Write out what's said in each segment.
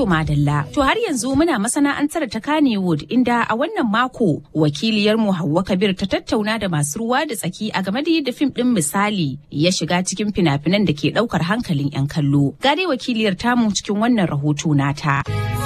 To madalla. To har yanzu muna masana'antar ta Kannywood inda a wannan mako wakiliyarmu Hauwa Kabir ta tattauna da masu ruwa da tsaki a game da yadda fim ɗin misali ya shiga cikin fina-finan da ke ɗaukar hankalin 'yan kallo. Ga dai wakiliyar tamu cikin wannan rahoto nata.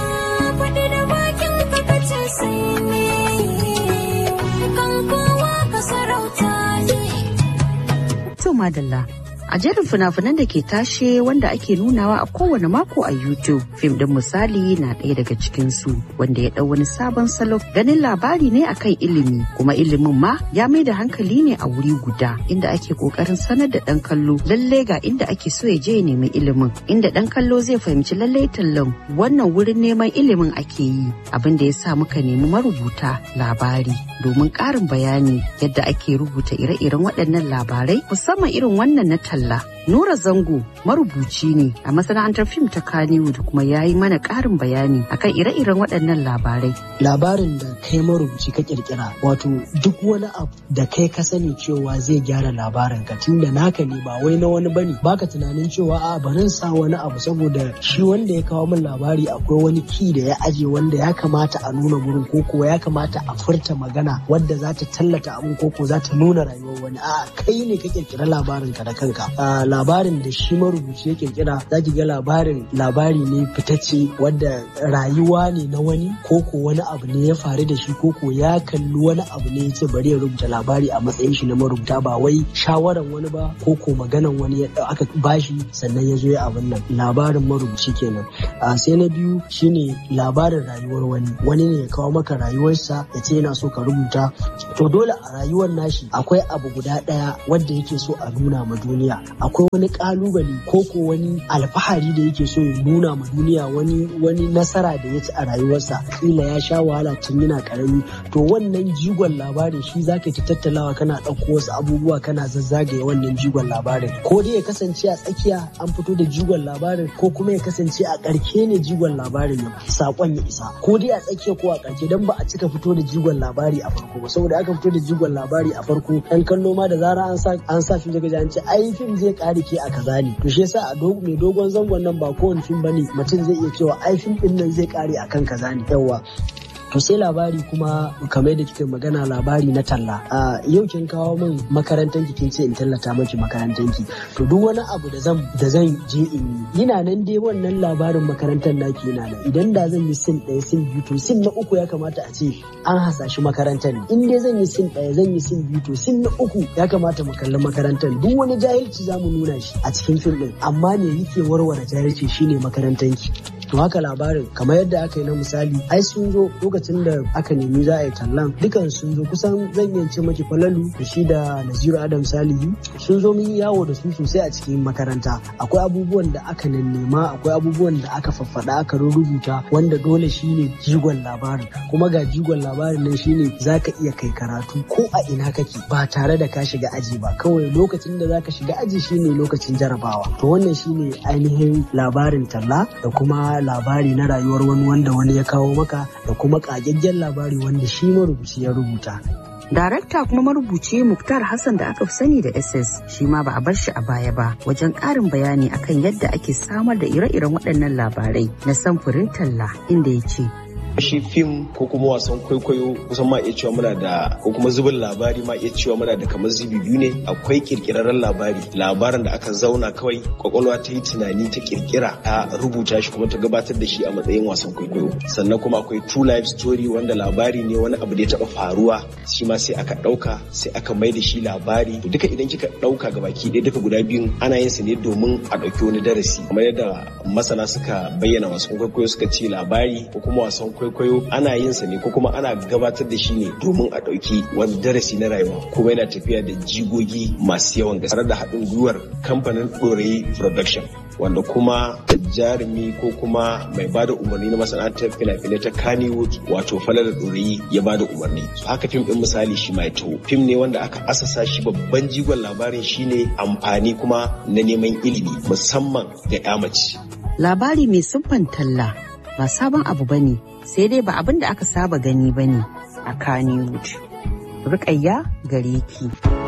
To madalla. A jerin fina-finan da ke tashe wanda ake nunawa a kowane mako a YouTube, fim din misali na ɗaya daga cikinsu wanda ya ɗau wani sabon salo ganin labari ne akan ilimi kuma ilimin ma ya mai da hankali ne a wuri guda inda ake ƙoƙarin sanar da ɗan kallo lalle ga inda ake so ya je ya nemi ilimin inda ɗan kallo zai fahimci lalle tallan wannan wurin neman ilimin ake yi abin da ya sa muka nemi marubuta labari domin ƙarin bayani yadda ake rubuta ire-iren waɗannan labarai musamman irin wannan na talla. Nura Zango marubuci ne a masana'antar fim ta Kannywood kuma ya yi mana ƙarin bayani akan ire-iren waɗannan labarai. Labarin da kai marubuci ka kirkira wato duk wani abu da kai ka sani cewa zai gyara labarin ka tunda naka ne ba wai na wani bane baka tunanin cewa a barin sa wani abu saboda shi wanda ya kawo min labari akwai wani ki da ya aje wanda ya kamata a nuna gurin ko kuwa ya kamata a furta magana wadda za ta tallata abin ko ko za ta nuna rayuwar wani a kai ne ka kirkira labarin ka da kanka labarin da shi marubuci ya kirkira za ki ga labarin labari ne fitacce wadda rayuwa ne na wani ko ko wani abu ne ya faru da shi ko ko ya kalli wani abu ne ya ce bari ya rubuta labari a matsayin shi na marubuta ba wai shawaran wani ba ko ko maganan wani ya aka bashi sannan ya zo ya abin nan labarin marubuci kenan a sai na biyu shine labarin rayuwar wani wani ne ya kawo maka rayuwarsa ya ce yana so ka rubuta to dole a rayuwar nashi akwai abu guda ɗaya wanda yake so a nuna ma duniya akwai wani kalubale ko ko wani alfahari da yake so ya nuna ma duniya wani wani nasara da ya ci a rayuwarsa kila ya sha wahala tun yana karami to wannan jigon labarin shi zaka ta tattalawa kana ɗauko wasu abubuwa kana zazzagaye wannan jigon labarin ko dai ya kasance a tsakiya an fito da jigon labarin ko kuma ya kasance a ƙarke ne jigon labarin ya sakon ya isa ko dai a tsakiya ko a ƙarke dan ba a cika fito da jigon labari a farko ba saboda aka fito da jigon labari a farko ɗan kallo ma da zara an sa an sa fim daga an ce ai fim zai ƙare ke a kaza ne to shi yasa a mai dogon zangon nan ba kowane fim bane mutum zai iya cewa ai fim din nan zai ƙare akan kaza ne yawa to sai labari kuma kamar da kike magana labari na talla a yau kin kawo min makarantar ki kin ce in tallata miki makarantar ki to duk wani abu da zan da zan je in yi ina nan dai wannan labarin makarantar naki yana nan idan da zan yi sin ɗaya sin biyu to sin na uku ya kamata a ce an hasashi makarantar ne in dai zan yi sin ɗaya zan yi sin biyu to sin na uku ya kamata mu kalli makarantar duk wani jahilci za mu nuna shi a cikin fim ɗin amma ne yake warware jahilci shine makarantar ki to haka labarin kamar yadda aka yi na misali ai sun zo lokacin da aka nemi za a yi tallan dukan sun zo kusan zan iya ce maki falalu da shi da naziru adam salihu sun zo mun yawo da su sosai a cikin makaranta akwai abubuwan da aka nema akwai abubuwan da aka faffada aka rubuta wanda dole shine jigon labarin kuma ga jigon labarin nan shine zaka iya kai karatu ko a ina kake ba tare da ka shiga aji ba kawai lokacin da zaka shiga aji shine lokacin jarabawa to wannan shine ainihin labarin talla da kuma labari na rayuwar wani wanda wani ya kawo maka da kuma ƙagaggen labari wanda shi marubuci ya rubuta. Darakta kuma marubuci Muktar Hassan da aka fi sani da SS shi ma ba a bar shi a baya ba wajen ƙarin bayani akan yadda ake samar da ire-iren waɗannan labarai na samfurin talla inda ya ce shi fim ko kuma wasan kwaikwayo kusan ma iya cewa muna da ko kuma zubin labari ma iya cewa muna da kamar zubi biyu ne akwai kirkirarren labari labarin da aka zauna kawai kwakwalwa ta yi tunani ta kirkira ta rubuta shi kuma ta gabatar da shi a matsayin wasan kwaikwayo sannan kuma akwai true life story wanda labari ne wani abu da ya taba faruwa shi ma sai aka dauka sai aka mai da shi labari duka idan kika dauka ga baki ɗaya duka guda biyun ana yin su ne domin a ɗauki wani darasi kamar yadda masana suka bayyana wasan kwaikwayo suka ce labari ko kuma wasan kwaikwayo kwaikwayo ana yin sa ne ko kuma ana gabatar da shi ne domin a ɗauki wani darasi na rayuwa kuma yana tafiya da jigogi masu yawan gaske tare da haɗin gwiwar kamfanin ɗorayi production wanda kuma jarumi ko kuma mai bada umarni na masana'antar fina-finai ta Kannywood wato Falala Ɗorayi ya bada umarni. So haka fim ɗin misali shi mai taho. Fim ne wanda aka asasa shi babban jigon labarin shine amfani kuma na neman ilimi musamman ga 'ya mace. Labari mai siffan talla ba sabon abu bane sai dai ba abin da aka saba gani bane a Kannywood. Rukayya gare ki.